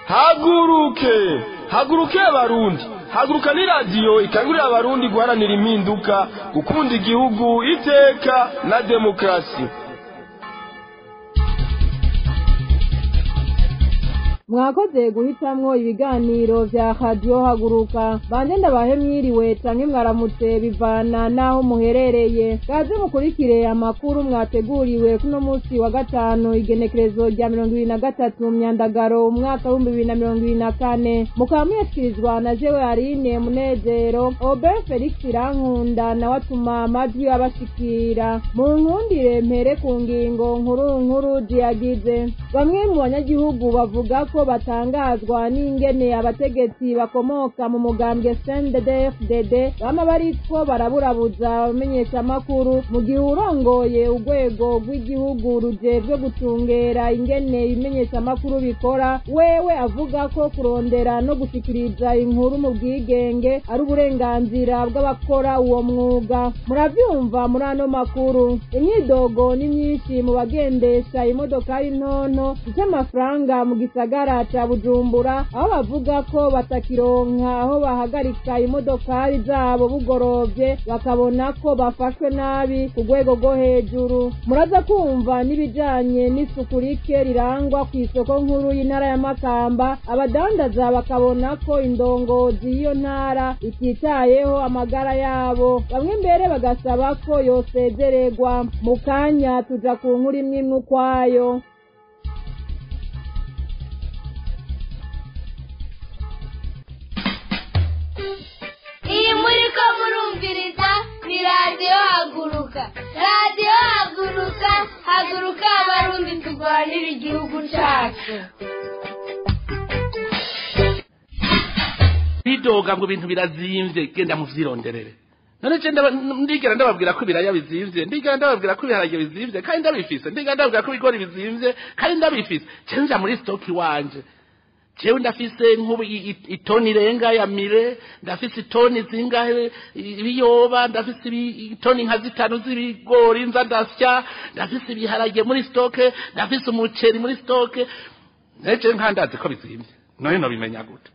haguruke haguruke abarundi haguruka ni radiyo ikangurira abarundi guharanira impinduka gukunda igihugu iteka na demokarasi mwakoze guhitamwo ibiganiro vya radiyo haguruka banje ndabahe mwiriwe canke mwaramutse bivana n'aho muherereye gaze mukurikire amakuru mwateguriwe kuno musi wa gatanu igenekerezo rya mirongo ibiri na gatatu myandagaro umwaka w'ibihumbi bibiri na mirongo ibiri na kane mukaba muyashyikirizwa na jewe arine munezero obe felix irankunda nawe atuma amajwi abashikira mu nkundire mpere ku ngingo nkuru nkuru ziyagize bamwe mu banyagihugu bavuga ko batangazwa n'ingene abategetsi bakomoka mu mugambwe CNDD-FDD bama bariko baraburabuza abamenyeshamakuru mu gihe urongoye urwego rw'igihugu rujejwe gutungera ingene ibimenyeshamakuru bikora wewe avuga ko kurondera no gushikiriza inkuru mu bwigenge ari uburenganzira bw'abakora uwo mwuga muravyumva muri ano makuru imyidogo ni myinshi mu bagendesha imodokari ntonto z'amafaranga mu gisagara ca bujumbura aho bavuga ko batakironka aho bahagarika imodokari zabo bugorovye bakabona ko bafashwe nabi ku rwego rwo hejuru muraza kumva n'ibijanye n'isuku rike rirangwa kw'isoko nkuru y'intara ya makamba abadandaza bakabona ko indongozi y'iyo ntara ititayeho amagara yabo bamwe mbere bagasaba ko yosezererwa mu kanya tuja ku nkuru imwe imwe ukwayo iyi muri ko murumviriza ni radiyo haguruka radiyo haguruka haguruka abarundi turwanira igihugu cyacu bidoga ngo ibintu birazimvye genda muvyironderere none je ndaba- ndigera ndababwira ko ibiraya bizimvye ndigera ndababwira ko ibiharage bizimvye kandi ndabifise ndigera ndababwira ko ibigori bizimvye kandi ndabifise je nja muri stoki wanje jewe ndafise nk'ubu i- i- itoni irenga ya mire ndafise itoni zingahe i- ibiyoba ndafise ibi- itoni nka zitanu z'ibigori nza ndasya ndafise ibiharage muri stoke ndafise umuceri muri stoke neje nkandazi ko bizimvye none nobimenya gute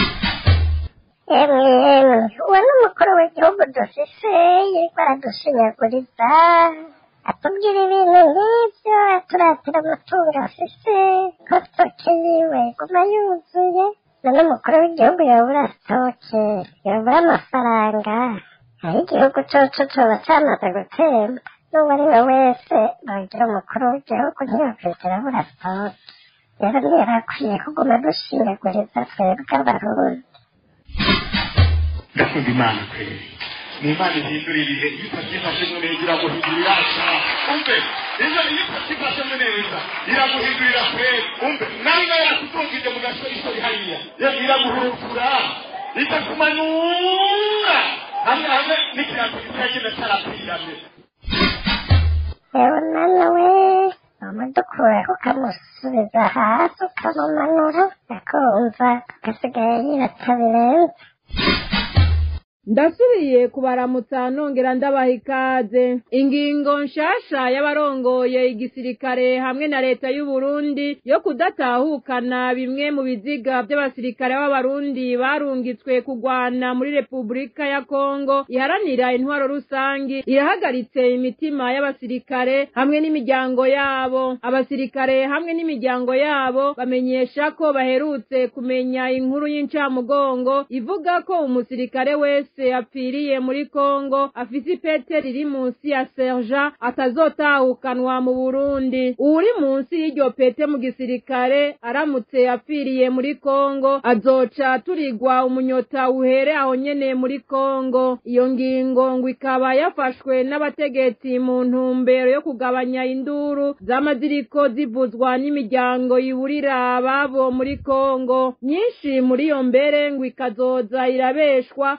emwe emwe uwo ni umukuru w'igihugu dufise yariko aradusinyaguriza atubwira ibintu nk'ivyo aturatira umutungo afise ko stoke yiwe guma yuzuye none umukuru w'igihugu yobura stoke yobura amafaranga aho igihugu coco coba camaze gutemba n'uwo ari we wese bagira umukuru w'igihugu ntiyokwigera abura stoke rero ntiyarakwiye kuguma dushinyaguriza twebwe abarundi ndakunda imana kweli ni imana ihindura ibihe iyo utabyifashemo neza iraguhindurira ashaka umve ejo iyo utabyifashemo neza iraguhindurira kweli umve nawe yakutungije mu gasorisori hariya iraguhurukura ikakumanura hamwe hamwe n'ikirato kitagenda cyarapiramye yewe mwana we umudukuraho ukamusubiza hasi ukamumanura akumva agasigaye yirata birenze ndasubiye kubaramutsa nongera ndabaha ikaze ingingo nshasha y'abarongoye igisirikare hamwe na leta y'u Burundi yo kudatahukana bimwe mu biziga by'abasirikare b'abarundi barungitswe kugwana muri repubulika ya kongo iharanira intwaro rusangi irahagaritse imitima y'abasirikare hamwe n'imiryango yabo abasirikare hamwe n'imiryango yabo bamenyesha ko baherutse kumenya inkuru y'incamugongo ivuga ko umusirikare wese apfiriye muri kongo afise ipete riri munsi ya serja atazotahukanwa mu burundi uwuri munsi y'iryo pete mu gisirikare aramutse apfiriye muri kongo azoca turigwa umunyota uhere aho nyene muri kongo iyo ngingo ngo ikaba yafashwe n'abategetsi mu ntumbero yo kugabanya induru z'amaziriko zivuzwa n'imiryango yiburira ababo muri kongo nyinshi muri iyo mbere ngo ikazoza irabeshwa kw'aba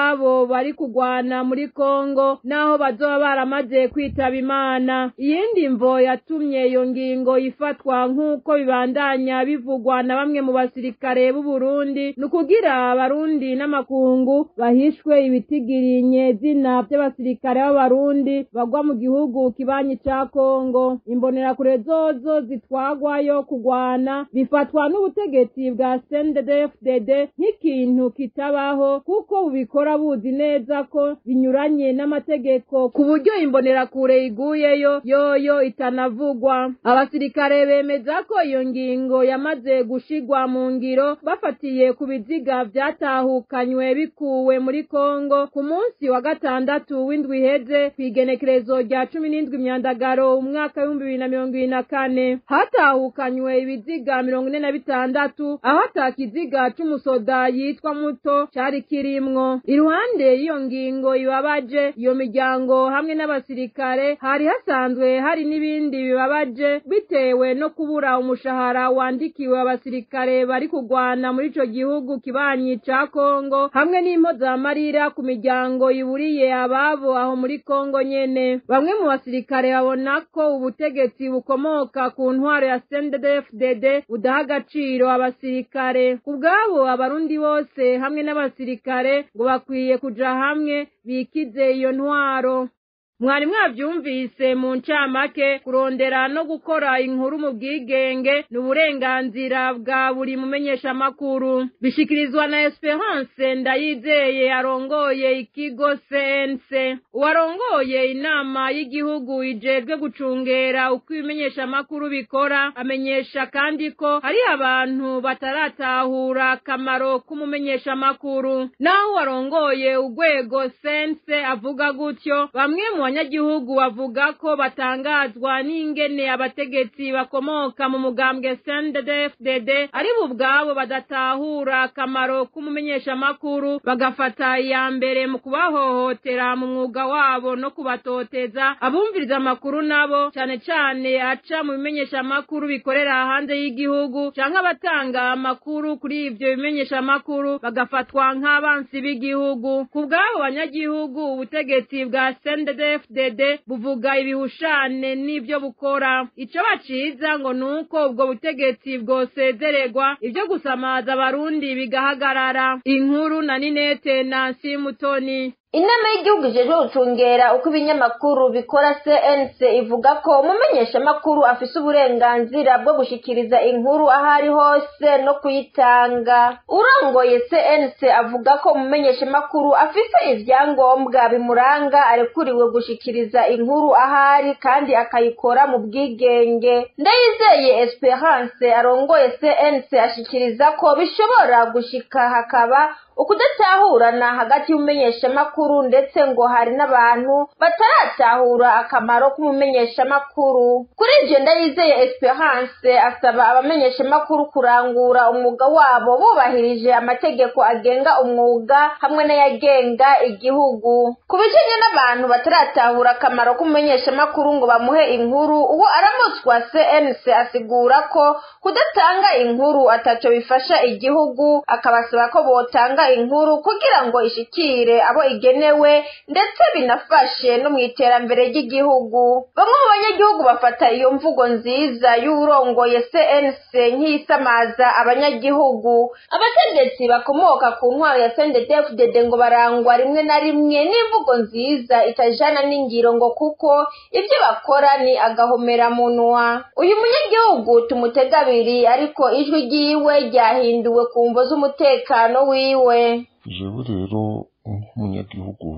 ababo bari kugwana muri kongo naho bazoba baramaze kwitaba imana iyindi mvo yatumye iyo ngingo ifatwa nk'uko bibandanya bivugwa na bamwe mu basirikare b'u Burundi ni ukugira abarundi n'amakungu bahishwe ibitigirinye zina by'abasirikare b'abarundi bagwa mu gihugu kibanyi ca kongo imbonerakure zozo zitwagwayo kugwana bifatwa n'ubutegetsi bwa CNDD-FDD nk'ikintu kitabaho kuko bubikora buzi neza ko binyuranye n'amategeko ku buryo imbonerakure iguyeyo yoyo itanavugwa abasirikare bemeza ko iyo ngingo yamaze gushigwa mu ngiro bafatiye ku biziga vyatahukanywe bikuwe muri Kongo ku munsi wa gatandatu w'indwi iheze kw'igenekerezo rya cumi n'indwi myandagaro umwaka w'ibihumbi bibiri na mirongo ibiri na kane hatahukanywe ibiziga mirongo ine na bitandatu aho ata kiziga c'umusoda yitwa muto cari kirimwo iruhande y'iyo ngingo ibabaje iyo miryango hamwe n'abasirikare hari hasanzwe hari n'ibindi bibabaje bitewe no kubura umushahara wandikiwe abasirikare bari kugwana muri ico gihugu kibanyi ca Kongo hamwe n'impozamarira ku miryango iburiye ababo aho muri Kongo nyene bamwe mu basirikare babona ko ubutegetsi bukomoka ku ntwaro ya CNDD-FDD budaha agaciro abasirikare ku bwabo abarundi bose hamwe n'abasirikare ngo bakwiye kuja hamwe bikize iyo ntwaro mwari mwavyumvise mu ncamake kurondera no gukora inkuru mu bwigenge ni uburenganzira bwa buri mumenyeshamakuru bishikirizwa na esperance ndayizeye arongoye ikigo cnc uwarongoye inama y'igihugu ijejwe gucungera uko ibimenyeshamakuru bikora amenyesha kandi ko hari abantu bataratahura akamaro k'umumenyeshamakuru naho uwarongoye urwego cnc avuga gutyo bamwe mu abanyagihugu bavuga ko batangazwa n'ingene abategetsi bakomoka mu mugambwe CNDD-FDD ari bo ubwabo badatahura akamaro k'umumenyeshamakuru bagafata iya mbere mu kubahohotera mu mwuga wabo no kubatoteza abumviriza amakuru nabo cane cane aca mu bimenyeshamakuru bikorera hanze y'igihugu canke abatanga amakuru kuri ivyo bimenyeshamakuru bagafatwa nk'abansi b'igihugu ku bw'abo banyagihugu ubutegetsi bwa CNDD FDD buvuga ibihushane n'ivyo bukora ico baciza ngo nuko ubwo butegetsi bwosezererwa ivyo gusamaza abarundi bigahagarara inkuru na Ninete Nancy Mutoni inama y'igihugu ijejwe gucungera uko ibinyamakuru bikora cnc ivuga ko umumenyeshamakuru afise uburenganzira bwo gushikiriza inkuru aho ari hose no kuyitanga urongoye cnc avuga ko umumenyeshamakuru afise ivyangombwa bimuranga arekuriwe gushikiriza inkuru aho ari kandi akayikora mu bwigenge ndayizeye esperance arongoye cnc ashikiriza ko bishobora gushika hakaba ukudatahurana hagati y'umumenyeshamakuru ndetse ngo hari n'abantu bataratahura akamaro k'umumenyeshamakuru kuri ivyo ndayizeye esperance asaba abamenyeshamakuru kurangura umwuga wabo bubahirije amategeko agenga umwuga hamwe n'ayagenga igihugu ku bijanye n'abantu bataratahura akamaro k'umumenyeshamakuru ngo bamuhe inkuru uwo aramutswa cnc asigura ko kudatanga inkuru ataco bifasha igihugu akabasaba ko botanga inkuru kugira ngo ishikire abo igenewe ndetse binafashe no mu iterambere ry'igihugu bamwe mu banyagihugu bafata iyo mvugo nziza y'urongoye cnc nk'isamaza abanyagihugu abategetsi bakomoka ku ntwaro ya sndfdd ngo barangwa rimwe na rimwe n'imvugo nziza itajana n'ingiro ngo kuko ibyo bakora ni agahomeramunwa uyu munyagihugu tumutega abiri ariko ijwi ryiwe ryahinduwe ku mvo z'umutekano wiwe jewe rero nk'umunyagihugu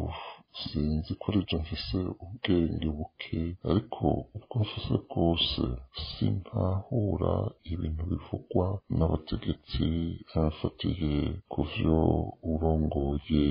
sinzi ko aribyo mfise ubwenge buke ariko ubwo mfise bwose simpahura ibintu bivugwa n'abategetsi bafatiye ku vyo urongoye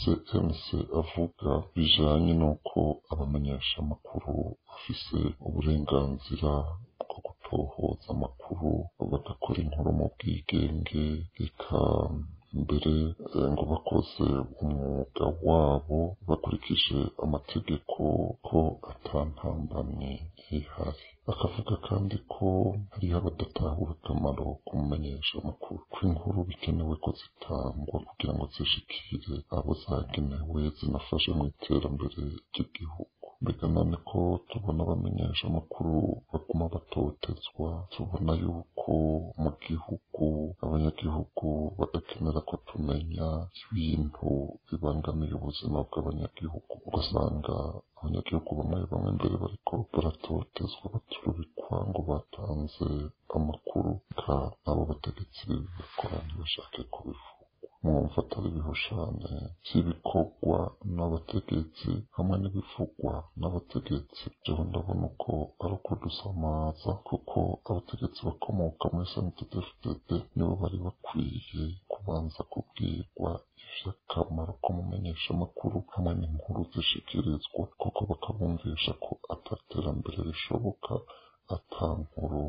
cnc avuga bijanye n'uko abamenyeshamakuru bafise uburenganzira bwo gutohoza amakuru bagakora inkuru mu bwigenge reka mbere ngo bakoze umwuga wabo bakurikije amategeko ko atantambamye ihari akavuga kandi ko hariho abadatahura akamaro kumumenyesha amakuru ko inkuru bikenewe ko zitangwa kugira ngo zishikire abo zagenewe zinafashe mu iterambere ry'igihugu mbega none ko tubona abamenyesha amakuru baguma batotezwa tubona yuko mu gihugu abanyagihugu badakenera ko tumenya ibintu bibangamiye ubuzima bw'abanyagihugu ugasanga abanyagihugu bamwe bamwe mbere bariko baratotezwa baturubikwa ngo batanze amakuru ka abo bategetsi b'ibikora ntibashake kubivuga mwumva atari ibihushane by'ibikorwa n'abategetsi hamwe n'ibivugwa n'abategetsi jewe ndabona uko ari ukudusamaza kuko abategetsi bakomoka muri sanitedefudede nibo bari bakwiye kubanza kubwirwa ivy'akamaro kumumenyesha amakuru hamwe n'inkuru zishikirizwa kuko bakabumvisha ko ataterambere rishoboka ata nkuru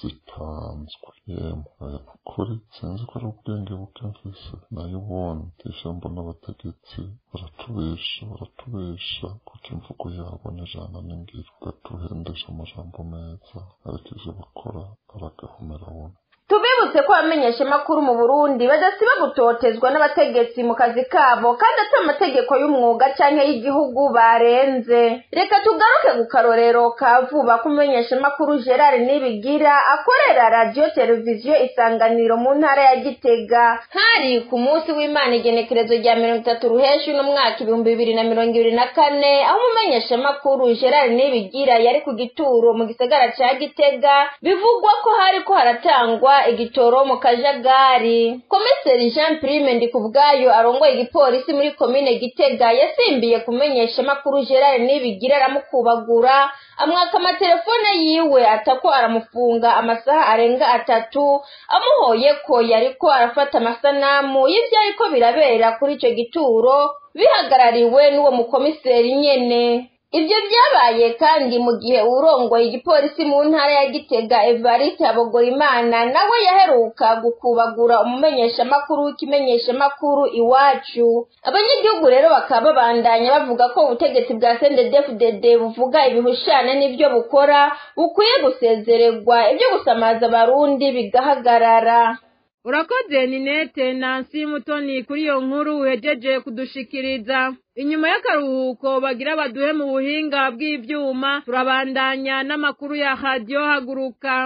zitanzwe yemwe kuri sinzi ko ari ubwenge buke mfise nayo ubundi ijambo n'abategetsi baratubesha baratubesha kuko imvugo yabo n'ijana n'ingiro batuhendesha amajambo meza ariko ivyo bakora aragahomera buno tubibutse ko abamenyeshamakuru mu burundi badasiba gutotezwa n'abategetsi mu kazi kabo kandi ati amategeko y'umwuga cyangwa y'igihugu barenze reka tugaruke ku karorero ka vuba ko umumenyeshamakuru gerard nibigira akorera radiyo televiziyo isanganiro mu ntara ya gitega hari ku munsi w'imana igenekerezo rya mirongo itatu ruheshi uno mwaka ibihumbi bibiri na mirongo ibiri na kane aho umumenyeshamakuru gerard nibigira yari ku gituro mu gisagara ca gitega bivugwa ko hariko haratangwa igitoro mu kajagari komiseri jean prime ndikubwayo arongoye igipolisi muri komine gitega yasimbiye kumenyesha amakuru gerard nibigira aramukubagura amwaka amatelefone yiwe atako aramufunga amasaha arenga atatu amuhoye ko yariko arafata amasanamu y'ivyo ariko birabera kuri ico gituro bihagarariwe n'uwo mukomiseri nyene ibyo byabaye kandi mu gihe urongoye igipolisi mu ntara ya gitega evariste habogorimana nawe yaheruka gukubagura umumenyeshamakuru w'ikimenyeshamakuru iwacu abanyagihugu rero bakaba babandanya bavuga ko ubutegetsi bwa sendedefudede buvuga ibihushane n'ibyo bukora bukwiye gusezererwa ibyo gusamaza abarundi bigahagarara urakoze ninete nansi mutoni kuri iyo nkuru uhejeje kudushikiriza inyuma y'akaruhuko bagira baduhe mu buhinga bw'ivyuma turabandanya n'amakuru ya radiyo haguruka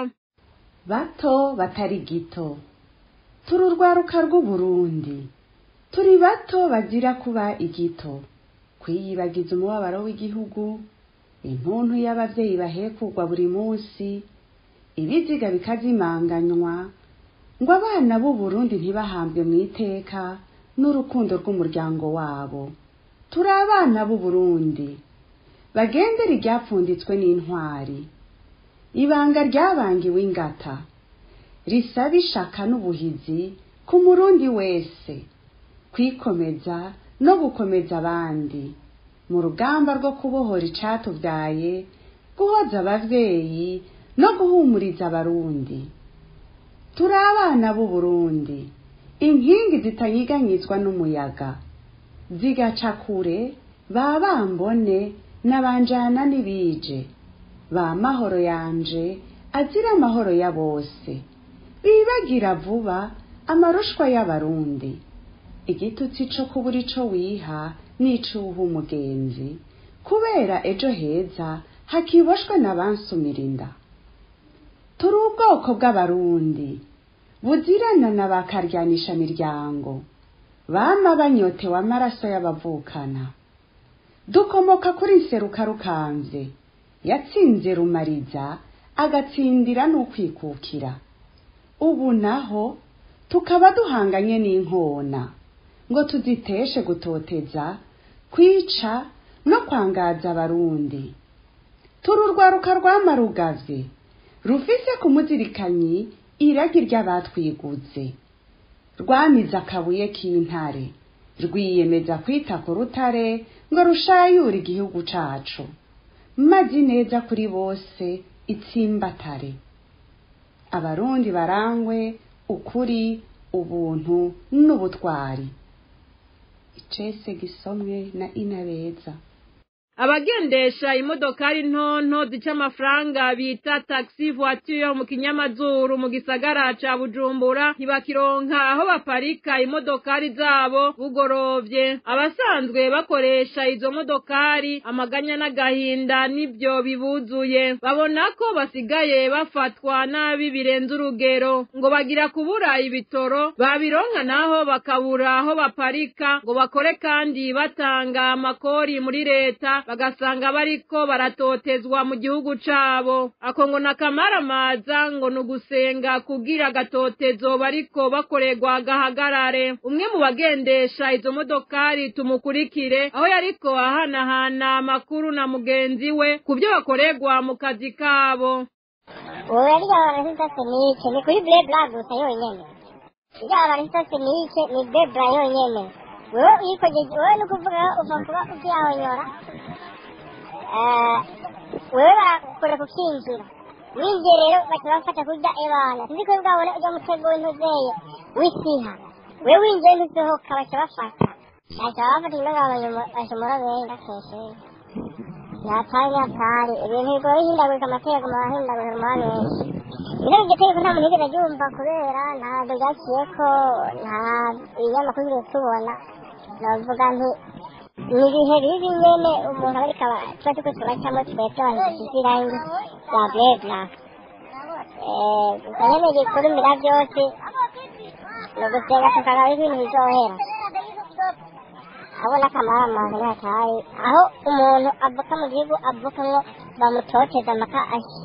bato batari gito turi urwaruka rw'uburundi turi bato bagira kuba igito kwiyibagiza umubabaro w'igihugu intuntu y'abavyeyi bahekugwa buri munsi ibiziga bikazimanganywa ngo abana b'uburundi ntibahambwe mu iteka n'urukundo rw'umuryango wabo turi abana b'uburundi bagendera iryapfunditswe n'intwari ibanga ryabangiwe ingata risaba ishaka n'ubuhizi ku murundi wese kwikomeza no gukomeza abandi mu rugamba rwo kubohora icatubyaye guhoza abavyeyi no guhumuriza abarundi turi abana b'uburundi inkingi zitanyiganyizwa n'umuyaga zigaca kure ba bambone n'abanjana n'ibije ba mahoro yanje azira amahoro ya bose bibagira vuba amarushwa y'abarundi igitutsi co kubura ico wiha n'icuha umugenzi kubera ejo heza hakiboshwe n'abansumira inda turi ubwoko bw'abarundi buzirana na bakaryanisha miryango bama banyotewe amaraso y'abavukana dukomoka kuri nseruka rukanze yatsinze rumariza agatsindira n'ukwikukira ubu naho tukaba duhanganye n'inkona ngo tuziteshe gutoteza kwica no kwangaza abarundi turi urwaruka rwamarugavye rufise ku muzirikanyi iragi ry'abatwiguze rwamize akabuye k'intare rwiyemeza kwita ku rutare ngo rushayure igihugu cacu mazi neza kuri bose itsimbatare abarundi barangwe ukuri ubuntu n'ubutwari icese gisomwe na inabeza abagendesha imodokari ntonto zica amafaranga bita taxi voiture mu kinyamazuru mu gisagara ca bujumbura ntibakironka aho baparika imodokari zabo bugorovye abasanzwe bakoresha izo modokari amaganya n'agahinda nibyo bibuzuye babona ko basigaye bafatwa nabi birenze urugero ngo bagira kubura ibitoro babironka naho bakabura aho baparika ngo bakore kandi batanga amakori muri leta bagasanga bariko baratotezwa mu gihugu cabo ako ngo nakamaramaza ngo ni ugusenga kugira agatotezo bariko bakorerwa gahagarare umwe mu bagendesha izo modokari tumukurikire aho yariko ahanahana amakuru na mugenzi we ku byo bakorerwa mu kazi kabo ubu yari yabaranisa senike ni kuri brebla gusa yonyene yabaranisa senike ni brebla yonyene wewe uyikojeje wewe ni ukuvuga uva kuba ukiyahonyora wewe barakora kukinjira winjiye rero baca bafata kurya ebana sinzi ko bwabona ujya mutego w'intuzeye w'isiha wewe winjiye ntusohoka baca bafata baca bafata indangabanyo bashomora benga keshe nyatari nyatari ibintu bigoye hindagurika amategeko mahindagurika ma benshi rero iryo tegeko nta muntu yigeze aryumva kubera ntabwo ryaciyeko nta ibinyamakuru bigeze tubona navuga nti ni ibihe bibi nyene umuntu aba ariko aba tuba turiko turacamo twebwe abantu dusize irangi rya brebla gusa nyene gikuru mbira byose ni ugusenga tukaraba ibintu bizohera abona akamaro amazi ntatayi aho umuntu avuka mu gihugu avukamwo bamutoteza amaka ashyi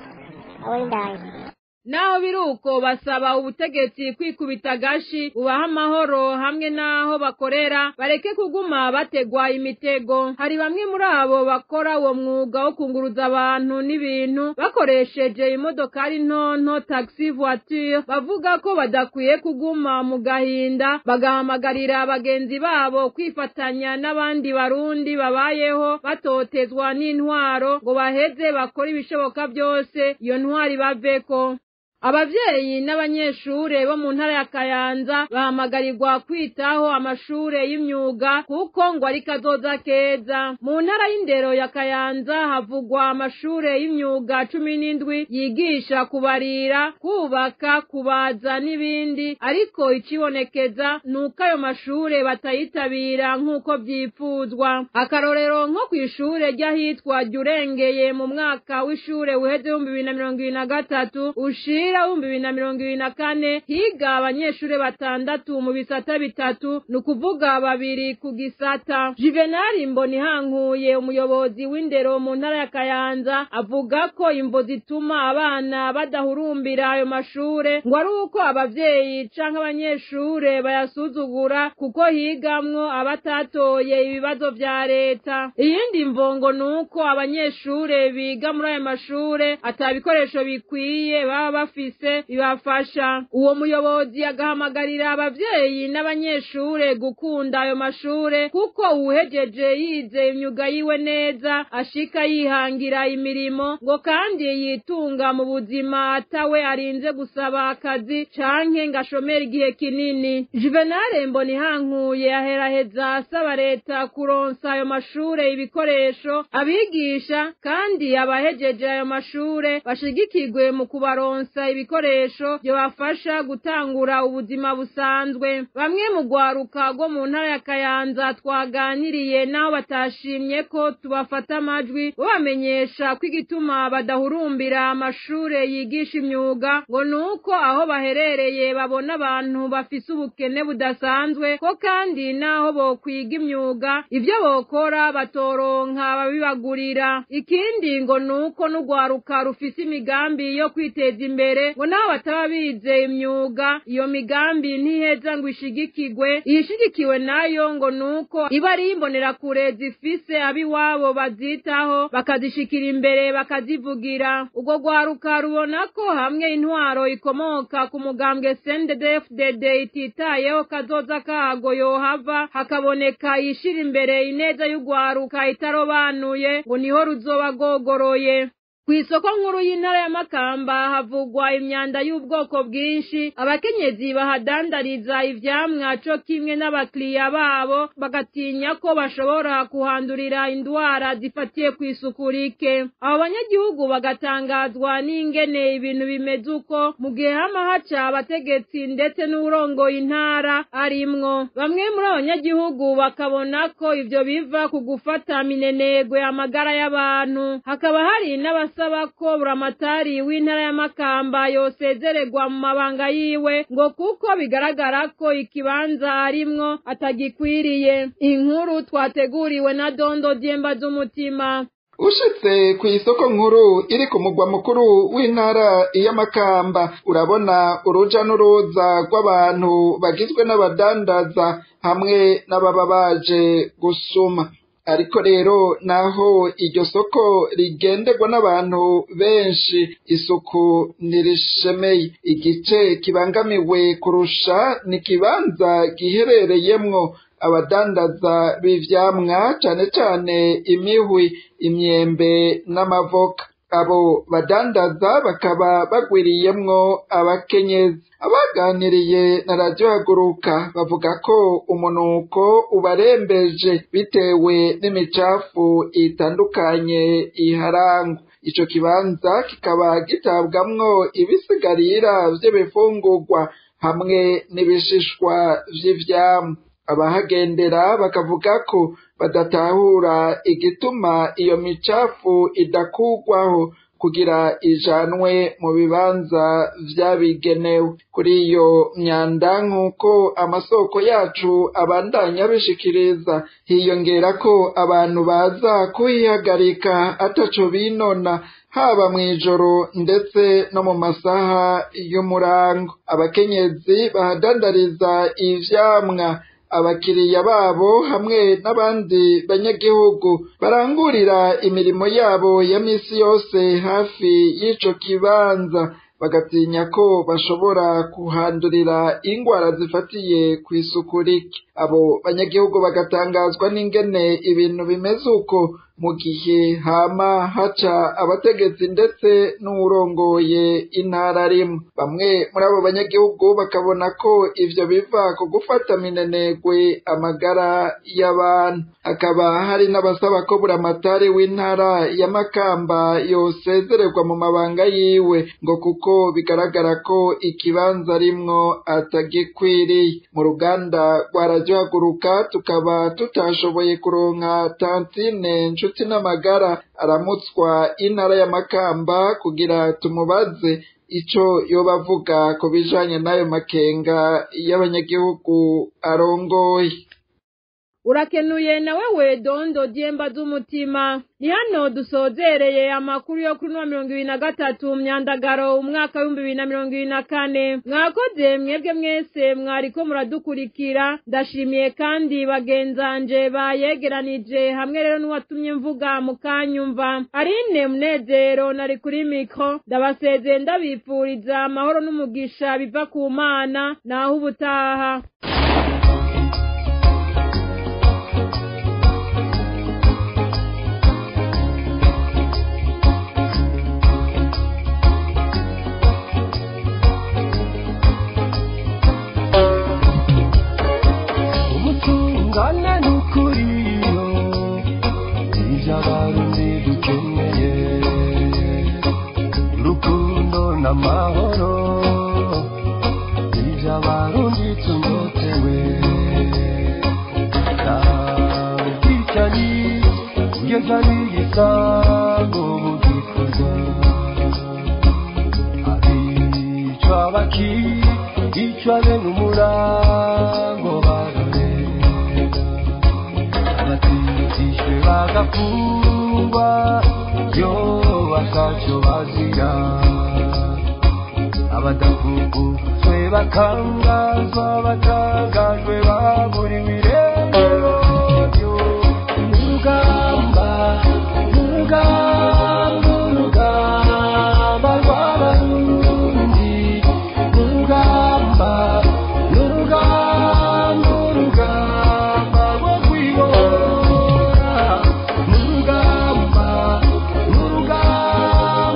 abo indangi naho biri uko basaba ubutegetsi kwikubita agashi bubaha amahoro hamwe n'aho bakorera bareke kuguma bategwa imitego hari bamwe muri abo bakora uwo mwuga wo kunguruza abantu n'ibintu bakoresheje imodokari ntonto taxi voiture bavuga ko badakwiye kuguma mu gahinda bagahamagarira bagenzi babo kwifatanya n'abandi barundi babayeho batotezwa n'intwaro ngo baheze bakore ibishoboka byose iyo ntwari baveko abavyeyi n'abanyeshure bo mu ntara ya kayanza bahamagarirwa kwitaho amashure y'imyuga kuko ngo ari kazoza keza mu ntara y'indero ya kayanza havugwa amashure y'imyuga cumi n'indwi yigisha kubarira kubaka kubaza n'ibindi ariko icibonekeza ni uko ayo mashure batayitabira nk'uko vyipfuzwa akarorero nko kw'ishure ry'ahitwa ryurengeye mu mwaka w'ishure uheze ibihumbi bibiri na mirongo ibiri na gatatu ushira umupira w'ibihumbi bibiri na mirongo ibiri na kane higa abanyeshure batandatu mu bisata bitatu ni ukuvuga babiri ku gisata juvenali mbonihankuye umuyobozi w'indero mu ntara ya kayanza avuga ko imvo zituma abana badahurumbira ayo mashure ngo ari uko abavyeyi canke abanyeshure bayasuzugura kuko higamwo abatatoye ibibazo vya leta iyindi mvongo ni uko abanyeshure biga muri ayo mashure ata bikoresho bikwiye baba bafise bibafasha uwo muyobozi agahamagarira abavyeyi n'abanyeshure gukunda ayo mashure kuko uwuhejeje yize imyuga yiwe neza ashika yihangira imirimo ngo kandi yitunga mu buzima atawe arinze gusaba akazi canke ngo ashomere igihe kinini juvenale mbonihankuye aheraheza asaba leta kuronsa ayo mashure ibikoresho abigisha kandi abahejeje ayo mashure bashigikirwe mu kubaronsa ibikoresho byobafasha gutangura ubuzima busanzwe bamwe mu rwaruka rwo mu ntara ya kayanza twaganiriye n'aho batashimye ko tubafata amajwi babamenyesha ko igituma badahurumbira amashure yigisha imyuga ngo ni uko aho baherereye babona abantu bafise ubukene budasanzwe ko kandi n'aho bokwiga imyuga ibyo bokora batoronka babibagurira ikindi ngo ni uko n'urwaruka rufise imigambi yo kwiteza imbere ngo naho bataba bize imyuga iyo migambi ntiheza ngo ishigikirwe iyishigikiwe nayo ngo ni uko iba ari imbonerakure zifise ab'iwabo bazitaho bakazishikira imbere bakazivugira urwo rwaruka rubona ko hamwe intwaro ikomoka ku mugambwe sndfdd ititayeho kazoza kago yohava hakaboneka yishira imbere ineza y'urwaruka itarobanuye ngo niho ruzoba rwogoroye ku isoko nkuru y'intara ya makamba havugwa imyanda y'ubwoko bwinshi abakenyezi bahadandariza ivyamwa co kimwe n'abakiriya babo bagatinya ko bashobora kuhandurira indwara zifatiye ku isuku rike abo banyagihugu bagatangazwa n'ingene ibintu bimeze uko mu gihe hama haca abategetsi ndetse n'uwurongoye intara arimwo bamwe muri abo banyagihugu bakabona ko ivyo biva ku gufata minenegwe amagara y'abantu hakaba hari n'abasaba ko buramatari w'intara ya makamba yosezererwa mu mabanga yiwe ngo kuko bigaragara ko ikibanza arimwo atagikwiriye inkuru twateguriwe na dondo dyemba z'umutima ushitse ku isoko nkuru iri ku mugwa mukuru w'intara y'amakamba urabona uruja n'uruza rw'abantu bagizwe n'abadandaza hamwe n'ababa baje gusuma ariko rero naho iryo soko rigenderwa n'abantu benshi isuku ntirishemeye igice kibangamiwe kurusha ni ikibanza giherereyemwo abadandaza b'ivyamwa cane cane imihwi imyembe n'amavoka abo badandaza bakaba bagwiriyemwo abakenyezi abaganiriye na radiyo haguruka bavuga ko umunuko ubarembeje bitewe n'imicafu itandukanye iharangwa ico kibanza kikaba gitabwamwo ibisigarira vy'ibifungurwa hamwe n'ibishishwa vy'ivyamwa abahagendera bakavuga ko badatahura igituma iyo micafu idakugwaho kugira ijanwe mu bibanza vyabigenewe kuri iyo myanda nk'uko amasoko yacu abandanya abishikiriza hiyongera ko abantu baza kuhihagarika ataco binona haba mw'ijoro ndetse no mu masaha y'umurango abakenyezi bahadandariza ivyamwa abakiriya babo hamwe n'abandi banyagihugu barangurira imirimo yabo ya misi yose hafi y'ico kibanza bagatinya ko bashobora kuhandurira ingwara zifatiye ku isuku rike abo banyagihugu bagatangazwa n'ingene ibintu bimeze uko mu gihe hama haca abategetsi ndetse n'uwurongoye intara rimwe bamwe muri abo banyagihugu bakabona ko ivyo biva ku gufata minenegwe amagara y'abantu hakaba hari n'abasaba ko buramatari w'intara ya makamba yosezererwa mu mabanga yiwe ngo kuko bigaragara ko ikibanza rimwo atagikwiriye mu ruganda rwa radiyo haguruka tukaba tutashoboye kuronka tantine nshuti n'amagara aramutswa intara ya makamba kugira tumubaze ico yoba avuga ku bijanye n'ayo makenga y'abanyagihugu arongoye urakenuye na wewe dondo dyemba z'umutima ni hano dusozereye amakuru yo kuri mirongo ibiri na gatatu myandagaro umwaka w'ibihumbi bibiri na mirongo ibiri na kane mwakoze mwebwe mwese mwariko muradukurikira ndashimiye kandi bagenzanje bayegeranije hamwe rero n'uwatumye mvuga mukanyumva arine munezero nari kuri mikro ndabasezeye ndabipfuriza amahoro n'umugisha biva ku mana naho ubutaha umutungane n'ukuriyo ibyo abarundi dukeneye urukundo n'amahoro ibyo abarundi tunyotewe ubwicanyi kugeza n'igisango mu gikorwa abicwa bakicwa bene umurango barorera abatijishwe bagafungwa yo bakaco bazira abadafunguzwe bakangazwa batangajwe baburiwe irengero urugamba urugamba urugamba rw'abarundi urugamba urugamba urugamba rwo kwibora urugamba urugamba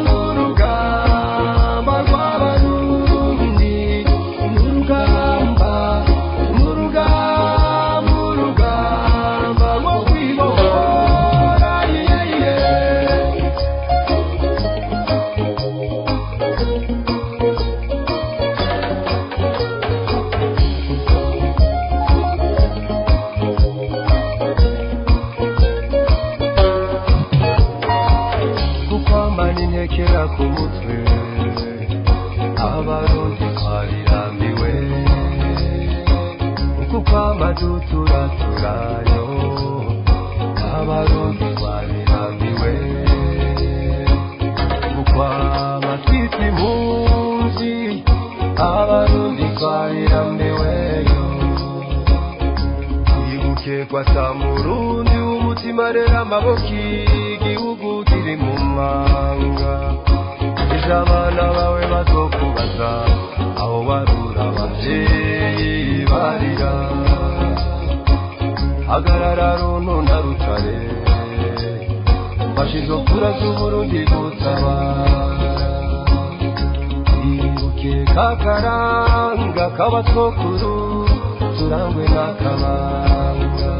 impunzi abarundi twarirambiweyo twibuke kwa samurundi w'umutima rero amaboko igihugu kiri mu manga ejo abana bawe bazokubaza aho barura abavyeyi barira hagarara runtu na rutare fasha izo kura z'uburundi gutabara ibuke kakaranga k'abatwokuru turangwe n'akabanga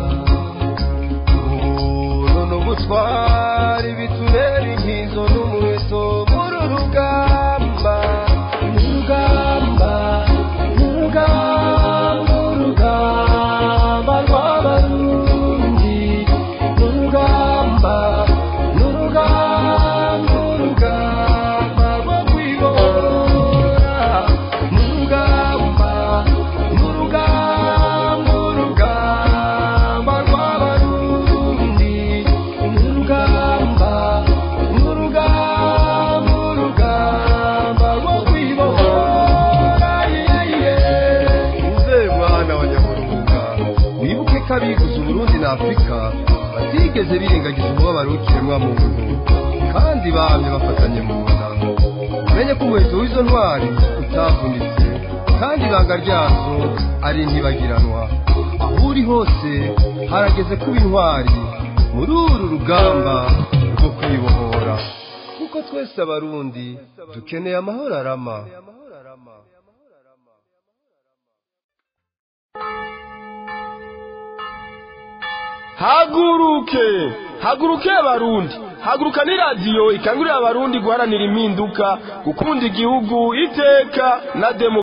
ubuntu n'ubutwari bitubera inkizo n'umuheto muri urugamba urugamba urugamba urugamba rw'abarundi urugamba n'urugamba urugamba rwo kwibora n'urugamba n'urugamba urugamba rw'abarundi n'urugamba n'urugamba urugamba rwo kwibora uze mwana wa nyaburunga wibuke ko abiguze uburundi na afurika batigeze birengagiza umubabaro w'ikiremwa muntu kandi bamye bafatanye mu nda umenye ko umuheto w'izo ntwari utavunitse kandi ibanga ryazo ari ntibagiranwa aho uri hose harageze kuba intwari muri uru rugamba rwo kwibohora kuko twese abarundi dukeneye amahoro arama haguruke haguruke abarundi haguruka ni radiyo ikangurira abarundi guharanira impinduka gukunda igihugu iteka na demo